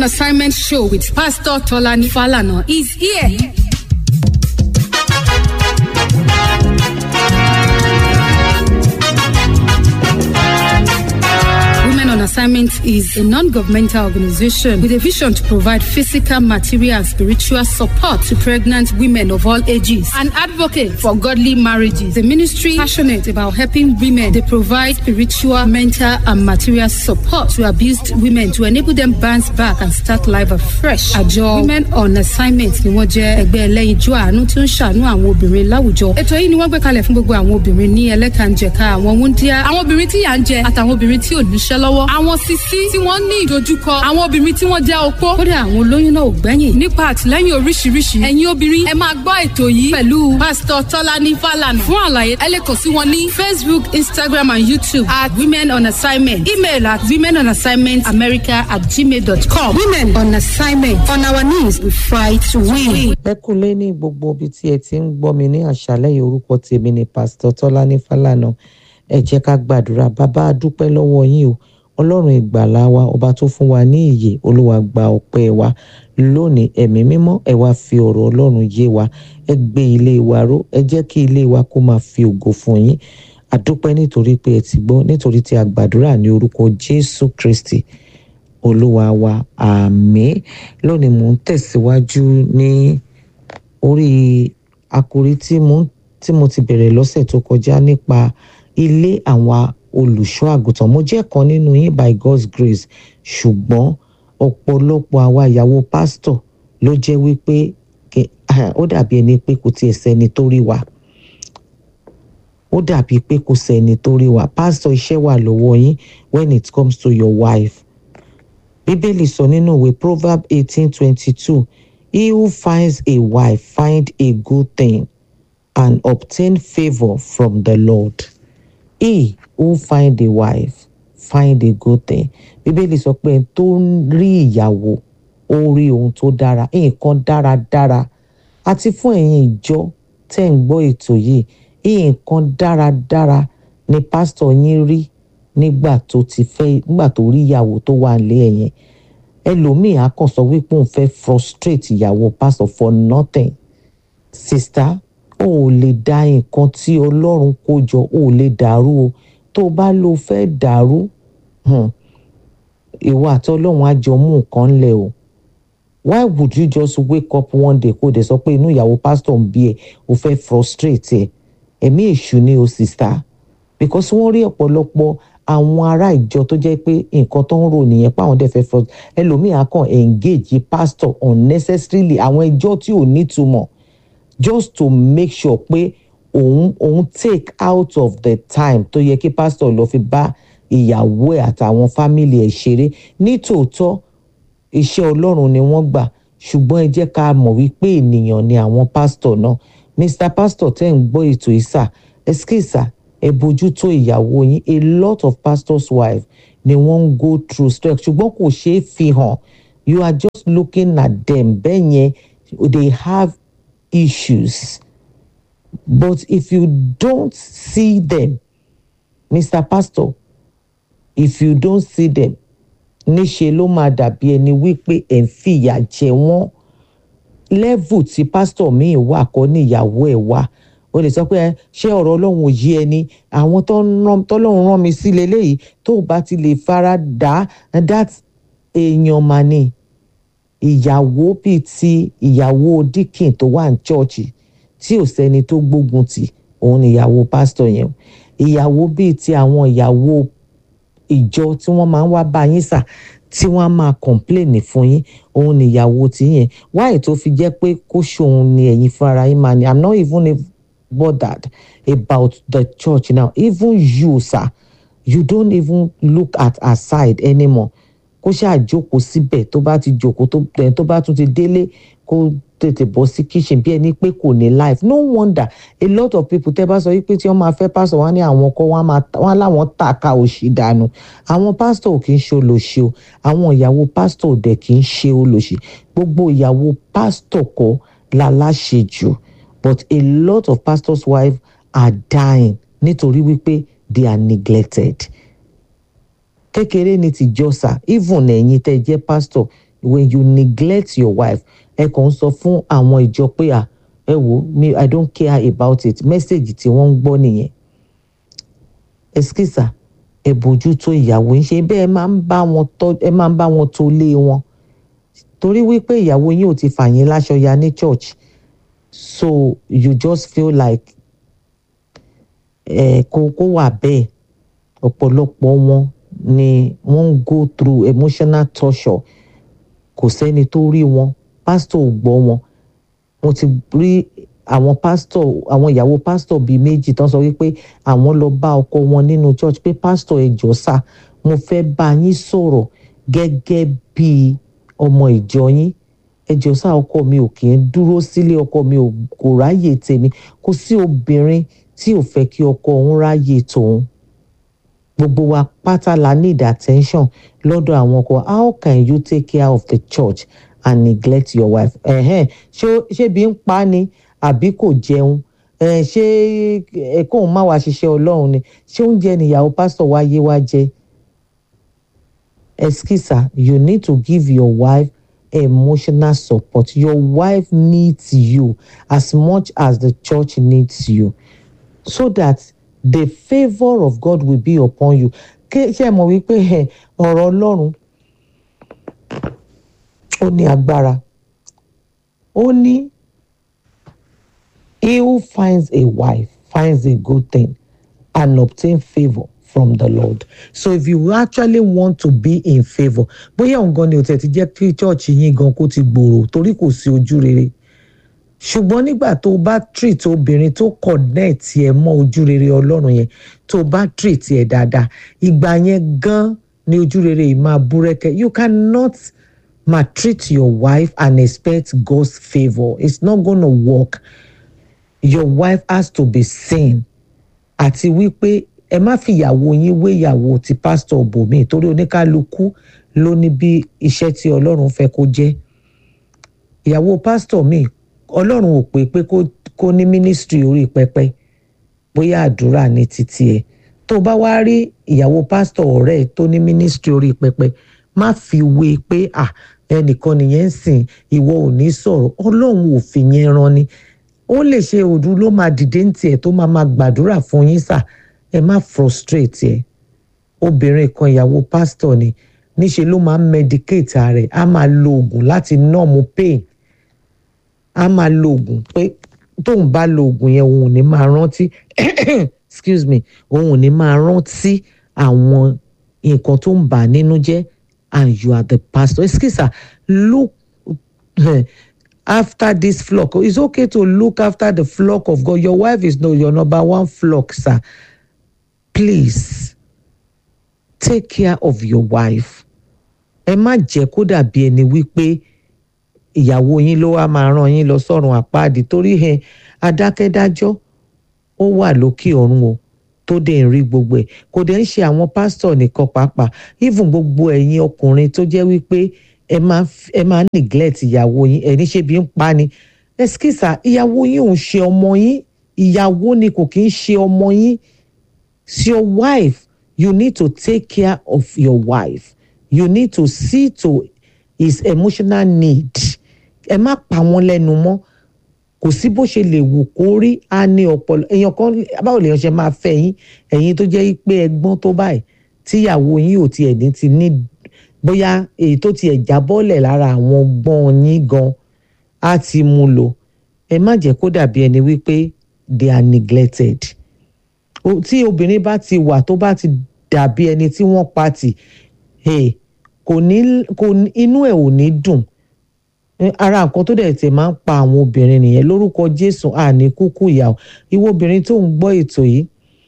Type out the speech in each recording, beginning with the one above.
Assignment show with Pastor Tolani Falana is here. Women on Assignment is a non-governmental organization with a vision to provide physical, material, and spiritual support to pregnant women of all ages. An advocate for godly marriages. The ministry passionate about helping women. They provide spiritual, mental, and material support to abused women to enable them bounce back and start life afresh. Àjọ Women on Assignment ni wọ́n jẹ́ ẹgbẹ́ ẹlẹ́yinjú àánú tí ó ń ṣàánú àwọn obìnrin láwùjọ. Ètò yìí ni wọ́n gbé kalẹ̀ fún gbogbo àwọn obìnrin ní ẹlẹ́kànjẹ̀ka àwọn wúndíá, àwọn obìnrin tí yà ń jẹ àtàwọn obìnrin tí ò níṣẹ́ lọ́wọ́, àwọn sisi tí wọ́n ní ìdojúkọ, àwọn obìnrin tí wọ́n jẹ́ opó. Kódà àwọn olóyún náà ò gbẹ́yìn. Nípa àtìlẹ́yìn oríṣiríṣi, ẹ̀yin obìnrin ẹ máa gbọ́ ètò yìí pẹ̀lú Pásítọ̀ Tọ́lání Fálànà. Fún àlàyé, ẹ lè kàn sí wọn ní Facebook, Instagram and YouTube at Women on Assignment. Email at women on assignment america at gmail.com. Women on Assignment. On our knees, we fight to win. ẹ kúlé ní gbogbo ibi tí ẹ ti ń gbọ́ mi ní àṣálẹ́ yìí orúkọ tèmi ni pásítọ̀ tọ́lání fálànà ẹ jẹ́ ká gbàdúrà bàbá a dúpẹ́ lọ́wọ́ yín o ọlọ́run ìgbàlà wa ọba tó fún wa ní ìyè olúwa gba ọpẹ́ wa lónìí ẹ̀mí mímọ́ ẹ wá fi ọ̀rọ̀ ọlọ́run yé wa ẹ gbé ilé wa ró ẹ jẹ́ kí ilé wa kó máa fi ògo fún yín àdúpẹ́ nítorí pé ẹ ti gbọ́ nítorí tí a gbàdúrà ní orúkọ jésù kristi olúwa wa àmín lónìí mò ń tẹ̀síwájú ní orí àkòrí tí mo tí mo ti bẹ̀rẹ̀ lọ́sẹ̀ tó kọjá nípa ilé àwọn olùṣọ́ àgùntàn mo jẹ́ kan nínú yín by God's grace ṣùgbọ́n ọ̀pọ̀lọpọ̀ àwa ìyàwó pásítọ̀ ló jẹ́ wípé kẹ- ó dàbí ẹni pé kò tiẹ̀ sẹ́ni tó rí wa ó dàbí pé kò sẹ́ni tó rí wa pásítọ̀ iṣẹ́ wà lọ́wọ́ yín when it comes to your wife bíbélì sọ nínú ìwé proverb eighteen twenty two he who finds a wife find a good thing and obtain favour from the lord he who find a wife find a good thing bíbélì sọ pé ẹni tó ń rí ìyàwó ó rí ohun tó dára nǹkan dáradára àti fún ẹ̀yin ìjọ tẹ́ ń gbọ́ ètò yìí nǹkan dáradára ni pásítọ̀ yín rí nígbà tó ti fẹ́ nígbà tó rí ìyàwó tó wà nílé ẹ̀ yẹn ẹlòmíì á kàn sọ wípé òun fẹ́ frustrate ìyàwó pásítọ̀ for nothing sista o ò lè da nǹkan tí ọlọ́run kó jọ o ò lè dàrú o tó o bá lo fẹ́ dàrú hmm, ìwọ àti ọlọ́run á jọ mú nǹkan lẹ̀ o why would you just wake up one day kó o dẹ̀ sọ pé inú ìyàwó pásítọ̀ ń bí ẹ o fẹ́ frustrate ẹ ẹ̀mí èṣù ni o sista because wọ́n rí ọ̀pọ̀lọpọ̀ àwọn ará ìjọ tó jẹ́ pé nǹkan tó ń rò nìyẹn páwọn dẹ̀ fẹ́ fọ́ ẹlòmíà kan engage pastor unnecessarily àwọn ẹjọ́ tí ò nítumọ̀ just to make sure pé òun òun take out of the time tó yẹ kí pastor lọ fi bá ìyàwó ẹ̀ àtàwọn family ẹ̀ ṣeré nítòótọ́ iṣẹ́ ọlọ́run ni wọ́n gbà ṣùgbọ́n ẹ jẹ́ ká mọ̀ wípé ènìyàn ni àwọn pastor náà mr pastor tẹ́ ń gbọ́ ètò ìsà ẹskísà ẹ bójútó ìyàwó yín a lot of pastors wife ni wọ́n ń go through stress ṣùgbọ́n kò ṣeé fi hàn you are just looking at them bẹ́ẹ̀ yẹn they have issues but if you don't see them mr pastor if you don't see them níṣe ló máa dàbí ẹni wípé ẹ̀ ń fìyà jẹ wọ́n level tí pásítọ̀ míì wà kọ́ níyàwó ẹ̀ wá o lè sọ pé ẹ ṣé ọ̀rọ̀ ọlọ́run ò yé ẹni àwọn tó ń rán tọ́lọ́run rán mi sí leléyìí tó o bá ti lè fara dà á that èèyàn mà ní ìyàwó bíi ti ìyàwó díkìn tó wà ní chọ́ọ̀chì tí ò sẹ́ni tó gbógun tì òun ni ìyàwó pásítọ̀ yẹn ìyàwó bíi ti àwọn ìyàwó ìjọ tí wọ́n máa ń wá bá yín sà tí wọ́n á máa kọ̀ǹpléènì fún yín òun níyàwó tí yẹn wáyé tó fi jẹ́ pé kó ṣòun ni ẹ̀yin fúnra yín máa ní i'm not even bothered about the church now even you sir you don't even look at her side anymore kó ṣáà jókòó síbẹ̀ tó bá ti jókòó tó ẹ̀ tó bá tún ti délé kó tètè bọ́ sí kitchen bí ẹni pé kò ní life no wonder a lot of people tẹ́ bá sọ wípé tí wọ́n máa fẹ́ pásọ̀ wọ́n á ní àwọn kọ́ wọ́n á máa wọ́n á láwọn tàka òṣì dànù àwọn pásítọ̀ ò kì í ṣe olòṣì o àwọn ìyàwó pásítọ̀ ò dẹ̀ kì í ṣe olòṣì gbogbo ìyàwó pásítọ̀ kọ́ la láṣejù but a lot of pastors' wives are dying nítorí wípé they are neglected kékeré ni tìjọsà even ẹ̀yin tẹ́ jẹ́ pastor when you neglect your wife ẹ kàn ń sọ fún àwọn ìjọ pé à ẹ wò mi i don't care about it message tí wọ́n ń gbọ́ nìyẹn ẹskísà ẹ bójútó ìyàwó yín ṣe bẹ́ẹ̀ máa ń bá wọn tọ́ ẹ máa ń bá wọn tó lé wọn torí wípé ìyàwó yín ò ti fà yín láṣọ ya ní church so you just feel like ẹ kó kó wà bẹ́ẹ̀ ọ̀pọ̀lọpọ̀ wọn ni wọ́n ń go through emotional torture kò sẹ́ni tó rí wọn pásítọ̀ ò gbọ́ wọn mo ti rí àwọn pásítọ̀ àwọn ìyàwó pásítọ̀ bíi méjì tán sọ wípé àwọn lọ bá ọkọ wọn nínú church pé pásítọ̀ ẹ jọ̀ọ́ sà mo fẹ́ bá yín sọ̀rọ̀ gẹ́gẹ́ bíi ọmọ ìjọ yín ẹ jọ̀ọ́ sà ọkọ mi ò kì í dúró sílé ọkọ mi ò kò ráyè tèmi kò sí obìnrin tí ò fẹ́ kí ọkọ òun ráyè tòun gbogbo wa pátá la need attention lọ́dọ̀ àwọn ọkọ how can you take care of the church and neglect your wife ẹ̀hẹ́n ṣé ṣé bí ń pa ni àbí kò jẹun ẹ̀ ṣé ẹ̀kọ́ òun má wàá ṣiṣẹ́ ọlọ́run ni ṣé oúnjẹ nìyàwó pásítọ̀ wá yé wá jẹ excuse you need to give your wife emotional support your wife needs you as much as the church needs you so that the favour of God will be upon you ké ṣe mọ̀ wípé ẹ ọ̀rọ̀ Ọlọ́run ó ní agbára ó ní he who finds a wife finds a good thing and obtain favour from the Lord so if you actually want to be in favour bóyá òun gan ni ò tẹ̀ ti jẹ́ kí church yín gan kó ti gbòòrò torí kò sí ojú rere ṣùgbọ́n nígbà tó o bá treat obìnrin tó connect ẹ mọ́ ojú rere ọlọ́run yẹn tó o bá treat ẹ dáadáa ìgbà yẹn gan ni ojú rere yìí máa búrẹ́kẹ́ you cannot maltreat your wife and expect God's favour it's not gonna work your wife has to be seen àti wípé ẹ má fi ìyàwó yín wé ìyàwó ti pásítọ̀ bòmíì torí oníkálukú ló ní bí iṣẹ́ tí ọlọ́run fẹ́ kó jẹ́ ìyàwó pásítọ̀ míì ọlọ́run ò pé pé kó ní mínísítírì orí pẹpẹ bóyá àdúrà ní títí ẹ tó bá wá rí ìyàwó pásítọ̀ ọ̀rẹ́ ẹ tó ní mínísítírì orí pẹpẹ má fi wé pé à ẹnìkan nìyẹn ń sìn ìwọ ò ní sọ̀rọ̀ ọlọ́run ò fi yẹn ran ni ó lè ṣe òdu ló máa dìde ní tiẹ̀ tó máa máa gbàdúrà fún yín sà ẹ má frustrate ẹ obìnrin kan ìyàwó pásítọ̀ ni níṣe ló máa ń medicate rẹ̀ á máa lo oògùn láti numb pain a máa lo oògùn pé tóun bá lo oògùn yẹn òun ò ní máa rántí excuse me òun ò ní máa rántí àwọn nǹkan tó ń bà á nínú jẹ́ and you are the pastor excuse me look after this flock it's okay to look after the flock of God your wife is no your number one flock sir please take care of your wife ẹ má jẹ́ kó dàbí ẹni wípé ìyàwó yín ló wá máa rán yín lọ sọ́run àpáàdì torí ẹ adákẹ́dájọ́ ó wà lókè ọ̀run o tó dé ń rí gbogbo ẹ̀ kò dé ń ṣe àwọn pásítọ̀ nìkan pàápàá even gbogbo ẹ̀yin ọkùnrin tó jẹ́ wípé ẹ máa ẹ máa neglect ìyàwó yín ẹ̀ ní ṣe bí ń pa ni ẹskísà ìyàwó yín ò ń ṣe ọmọ yín ìyàwó ni kò kí ń ṣe ọmọ yín it's your wife you need to take care of your wife you need to see to his emotional need ẹ má pa wọn lẹ́nu mọ́ kò sí bó ṣe lè wù kó rí á ní ọpọlọ èèyàn kan báwo lèèyàn ṣe máa fẹ́ yín ẹ̀yin tó jẹ́ pé ẹgbọ́n tó báyìí tíyàwó yín ò tiẹ̀ ní ti ní bóyá èyí tó tiẹ̀ jábọ́lẹ̀ lára àwọn ọgbọ́n yín gan á ti mú lò ẹ má jẹ́ kó dàbí ẹni wípé they are neglected tí obìnrin bá ti wà tó bá ti dàbí ẹni tí wọ́n pa tì kò ní kò inú ẹ̀ ò ní dùn ara nǹkan tó dẹ̀ tẹ̀ máa ń pa àwọn obìnrin nìyẹn lórúkọ Jésù àní kúkú ìyàwó ìwọ obìnrin tó ń gbọ́ ètò yìí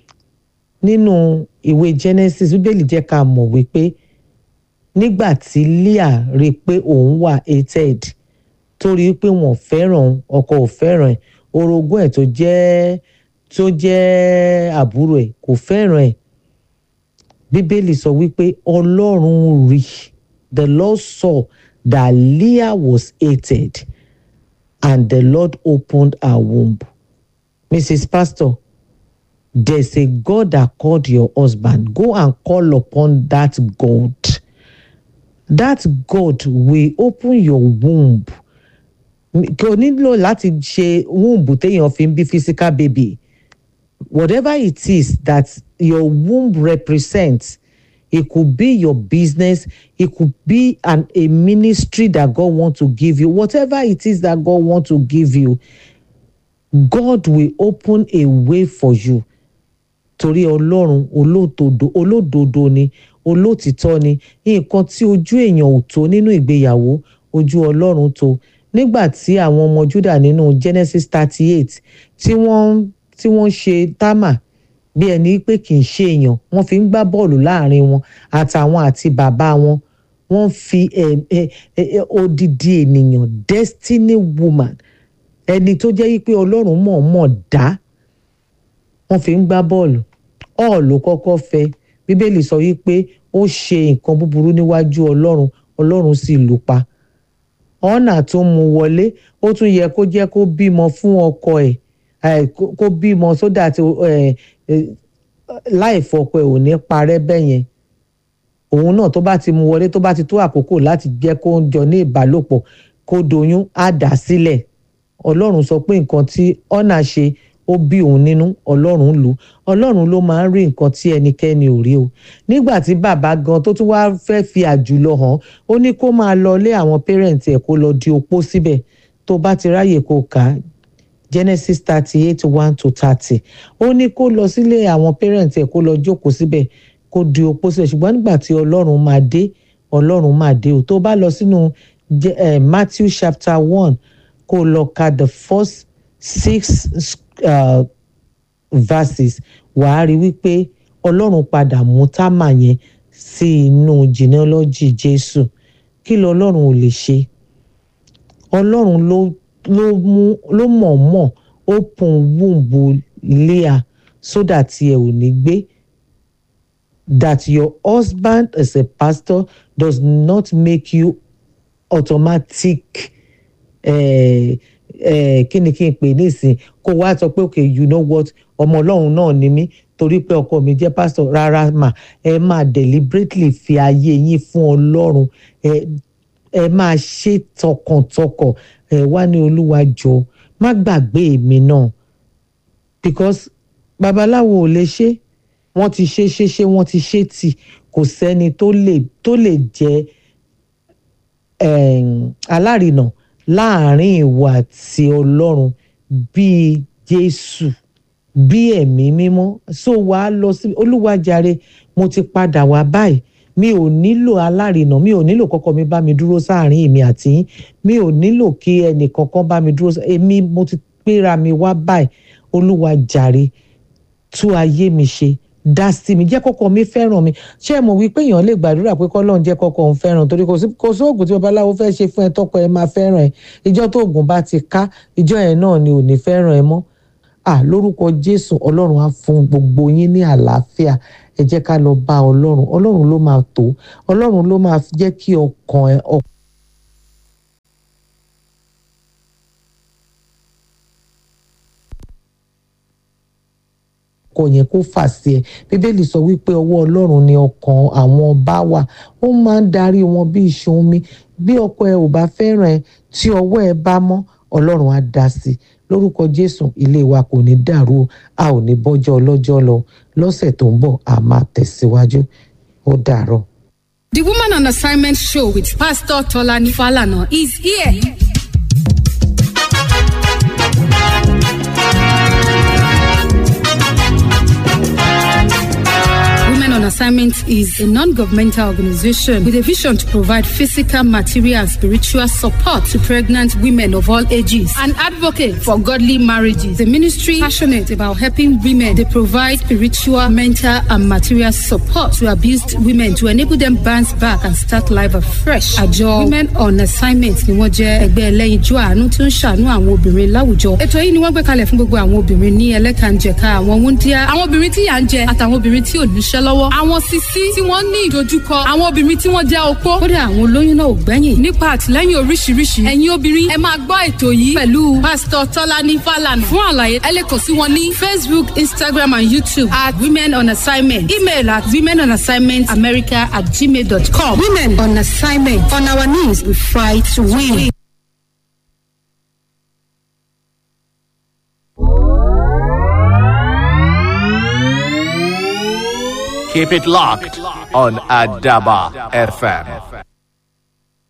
nínú ìwé Genesis bíbélì jẹ́ ká mọ̀ wípé nígbà tí Leah rí i pé òun wà hated tó rí i pé wọ́n fẹ́ràn ọkọ ò fẹ́ràn ẹ̀ orogún ẹ̀ tó jẹ́ tó jẹ́ àbúrò ẹ̀ kò fẹ́ràn ẹ̀ bíbélì sọ wípé ọlọ́run rí the lord saw that leah was hated and the lord opened her womb mrs pastor there's a god that called your husband go and call upon that god that God will open your womb kò nílò láti ṣe womb téèyàn fi ń bí physical baby whatever it is that your womb represents it could be your business it could be an a ministry that God want to give you whatever it is that God want to give you God will open a way for you torí ọlọ́run olódodo olódodo ni olótìtọ́ ni nǹkan tí ojú èèyàn ò tó nínú ìgbéyàwó ojú ọlọ́run tó nígbà tí àwọn ọmọ Júdà nínú Genesis thirty eight tí wọ́n tí wọ́n ṣe támà bí ẹni pé kì í ṣe èèyàn wọ́n fi ń gbá bọ́ọ̀lù láàrin wọn àtàwọn àti bàbá wọn wọ́n fi odidi ènìyàn destiny woman ẹni tó jẹ́ pé ọlọ́run mọ̀ọ́mọ̀ dá wọ́n fi ń gbá bọ́ọ̀lù ọ̀ ló kọ́kọ́ fẹ́ bíbélì sọ wípé ó ṣe nǹkan búburú níwájú ọlọ́run ọlọ́run sì lù pa ọ̀nà tó mú wọlé ó tún yẹ kó jẹ́ kó bímọ fún ọkọ ẹ̀ kó bímọ sódà tí láì fọkọ ẹ̀ ò ní parẹ́ bẹ́yẹn òun náà tó bá ti mú wọlé tó bá ti tó àkókò láti jẹ́ kó ń jọ ní ìbálòpọ̀ kó doyún á dà sílẹ̀ ọlọ́run sọ pé nǹkan tí ọ̀nà ṣe ó bí òun nínú ọlọ́run lù ọlọ́run ló máa ń rí nǹkan tí ẹnikẹ́ni ò rí o nígbà tí bàbá gan tó tún wá fẹ́ fi àjùlọ hàn ó ní kó máa lọ lé àwọn pẹ́rẹ́ǹtì ẹ̀ kó lọ di opó síbẹ̀ tó bá ti ráyè kó kà á Genesis thirty eight one to thirty ó ní kó lọ sílé àwọn pẹ́rẹ́ǹtì ẹ̀ kó lọ jókòó síbẹ̀ kó di opó síbẹ̀ ṣùgbọ́n nígbà tí ọlọ́run máa dé ọlọ́run máa dé o tó bá lọ sínú Matthew chapter one kó lọ ka the first six uh, verses wàá rí wípé ọlọ́run padà mú támà yẹn sí inú genealogy jésù kí lọ ọlọ́run ò lè ṣe ọlọ́run ló ló mú ló mọ̀ọ́mọ̀ open womb Leah so that ẹ ò ní gbé that your husband as a pastor does not make you automatic eh, eh, kí ni kí n pè nísìn kó wá sọ pé okay you know what ọmọ ọlọ́run náà ni mí torí pé ọkọ mi jẹ́ pastor rárá mà ẹ máa deliberately fi ayé yín fún ọlọ́run ẹ ẹ máa ṣe tọkàntọkàn ẹ wá ní olúwa jọ má gbàgbé mi náà because babaláwo ò lè ṣe wọ́n ti ṣe ṣe ṣe wọ́n ti ṣe tì kò sẹ́ni tó lè tó lè jẹ́ alárinà láàrin ìwà àti ọlọ́run bíi jésù bí ẹ̀mí mímọ́ so wàá lọ sí olúwàjàre mo ti padà wá báyìí mi ò nílò alárinà mi ò nílò kọ́kọ́ mi bá mi dúró sáàrin èmi àti yín mi ò nílò kí ẹnì kankan bá mi dúró èmi mo ti gbéra mi wá báyìí olúwàjàre tú ayé mi ṣe dá sí mi jẹ́ kọ́kọ́ mi fẹ́ràn mi ṣé ẹ mọ̀ wípé èèyàn lè gbàdúrà pé kọ́lọ́run jẹ́ kọ́kọ́ òun fẹ́ràn torí kò sí oògùn tí babaláwo fẹ́ ṣe fún ẹ tọkọ ẹ máa fẹ́ràn ẹ ìjọ tó oògùn bá ti ká ìjọ yẹn náà ni ò ní fẹ́ràn ẹ mọ́ à lórúkọ jésù ọlọ́run á fún gbogbo yín ní àlàáfíà ẹ jẹ́ ká lọ bá ọlọ́run ọlọ́run ló máa tó ọlọ́run ló máa jẹ́ kí ọkàn ẹ ọkàn. ọkọ yẹn kó fà sí ẹ bíbélì sọ wípé ọwọ́ ọlọ́run ni ọkàn àwọn ọba wà ó máa ń darí wọn bí iṣan omi bí ọkọ ẹ ò bá fẹ́ràn ẹ tí ọwọ́ ẹ bá mọ́ ọlọ́run á dá sí i lórúkọ jésù ilé wa kò ní dàrú a ò ní bọ́jọ́ ọlọ́jọ́ lọ lọ́sẹ̀ tó ń bọ̀ a máa tẹ̀síwájú ó dàárọ̀. The Woman on Assignment show with Pastor Tolani Falana is here. Women on Assignment is a non-governmental organization with a vision to provide physical, material, and spiritual support to pregnant women of all ages. An advocate for godly marriages. The ministry passionate about helping women. They provide spiritual, mental, and material support to abused women to enable them bounce back and start life afresh. Àjọ Women on Assignment ni wọ́n jẹ́ ẹgbẹ́ ẹlẹ́yinjú àánú tó ń ṣàánú àwọn obìnrin láwùjọ. Ètò yìí ni wọ́n gbé kalẹ̀ fún gbogbo àwọn obìnrin ní ẹlẹ́kànjẹ̀ka àwọn wúndíá, àwọn obìnrin tí yà ń jẹ àtàwọn obìnrin tí ò níṣẹ́ lọ́wọ́. Àwọn àwọn sisi tí wọ́n ní ìdojúkọ àwọn obìnrin tí wọ́n jẹ́ opó kódà àwọn olóyún náà ò gbẹ́yìn nípa àtìlẹ́yìn oríṣiríṣi ẹ̀yin obìnrin ẹ máa gbọ́ ètò yìí pẹ̀lú pásítọ̀ tọ́lání fàlànà fún àlàyé ẹ lè kàn sí wọn ní facebook instagram and youtube at women on assignment email at women on assignment america at gmail dot com women on assignment on our knees we fight to win. Keep it locked on Adaba FM.